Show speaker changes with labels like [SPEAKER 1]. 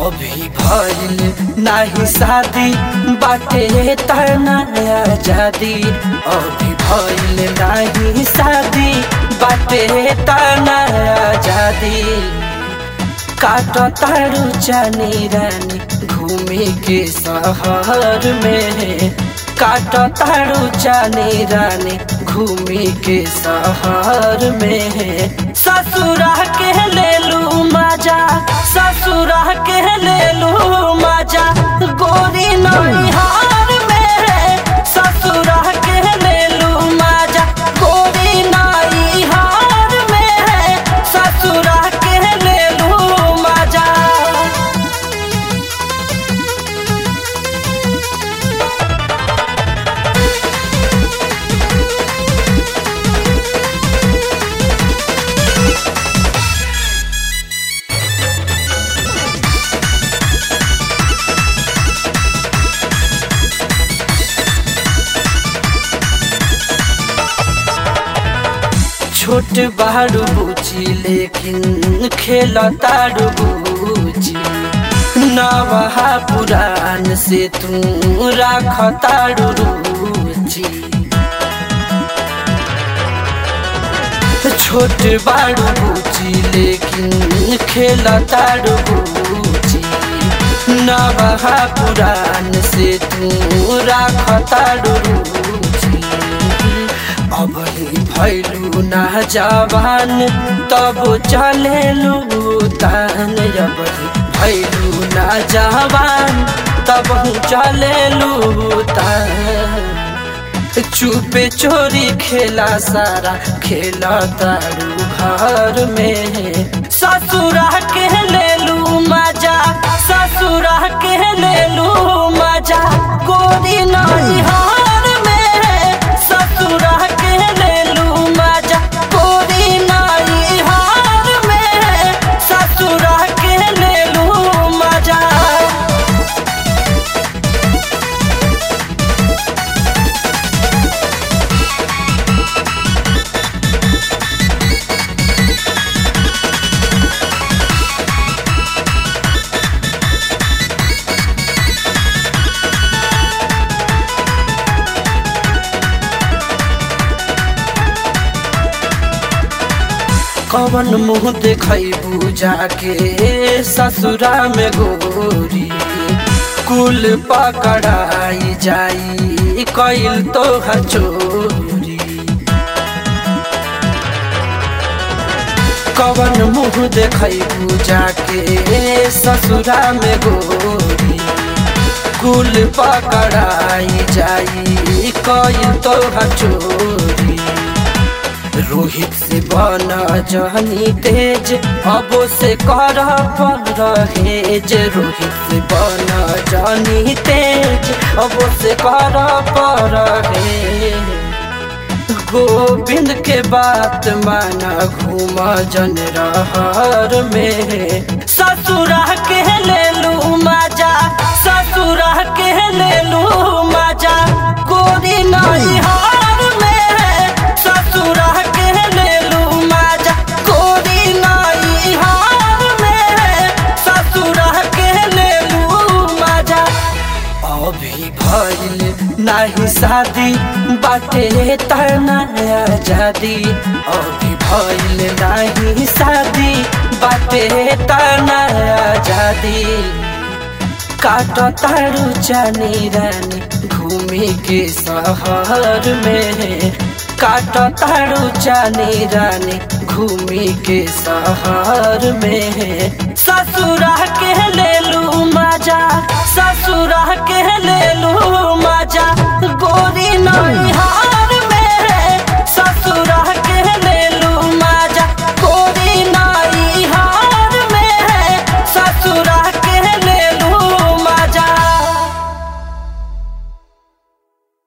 [SPEAKER 1] अभी भइल नाही शादी बाटे तना आजादी अभी भइल नाही शादी बाटे तना आजादी काट तारू चानी रानी घूमे के शहर में काट तारू चानी रानी घूमे के शहर में ससुरा के ले लू मजा ससुरा के ले लू मजा गोरी नैहार में ससुरा के ले लू मजा गोरी नैहार में ससुरा के ले लू मजा छोट बारू बुची लेकिन खेल तारू बुची नवहा पुरान से तू राख तारू रुचि छोट बारू बुची लेकिन खेल तारू बुची नवहा पुरान से तू राख तारू रुचि अब भैलू ना जवान तब चलेलू तान अब भैलू ना जवान तब चलेलू तान चुपे चोरी खेला सारा खेला तारू घर में ससुरा के लेलू मजा ससुरा के लेलू मजा गोरी नहीं हार में ससुरा के लेलू मजा गोरी नहीं हार में ससुरा के लेलू मजा कवन मुँह देखबू जाके ससुरा में गोरी कुल पकड़ाई जाई कैल तो चोरी कवन मुँह देखबू जाके ससुरा में गोरी कुल पकड़ाई जाई कैल तो चोरी रोहित से बना जहनी तेज अबो से कर पल रहेज रोहित से बना जहनी तेज अबो से कर पर रहे गोविंद के बात माना घूम जन रहर में ससुरा के ले लू मजा ससुरा के ले लू मजा गोरी नहीं हार में ससुरा के ले लू मजा गोरी नहीं हार में ससुरा के ले लू मजा अभी भइल नाही शादी बाटे तना आजादी अभी भइल नाही शादी बाटे तना आजादी काट तारू चानी रानी घूमे के शहर में काट तारू चानी रानी घूमे के शहर में ससुरा के ले लू मजा ससुर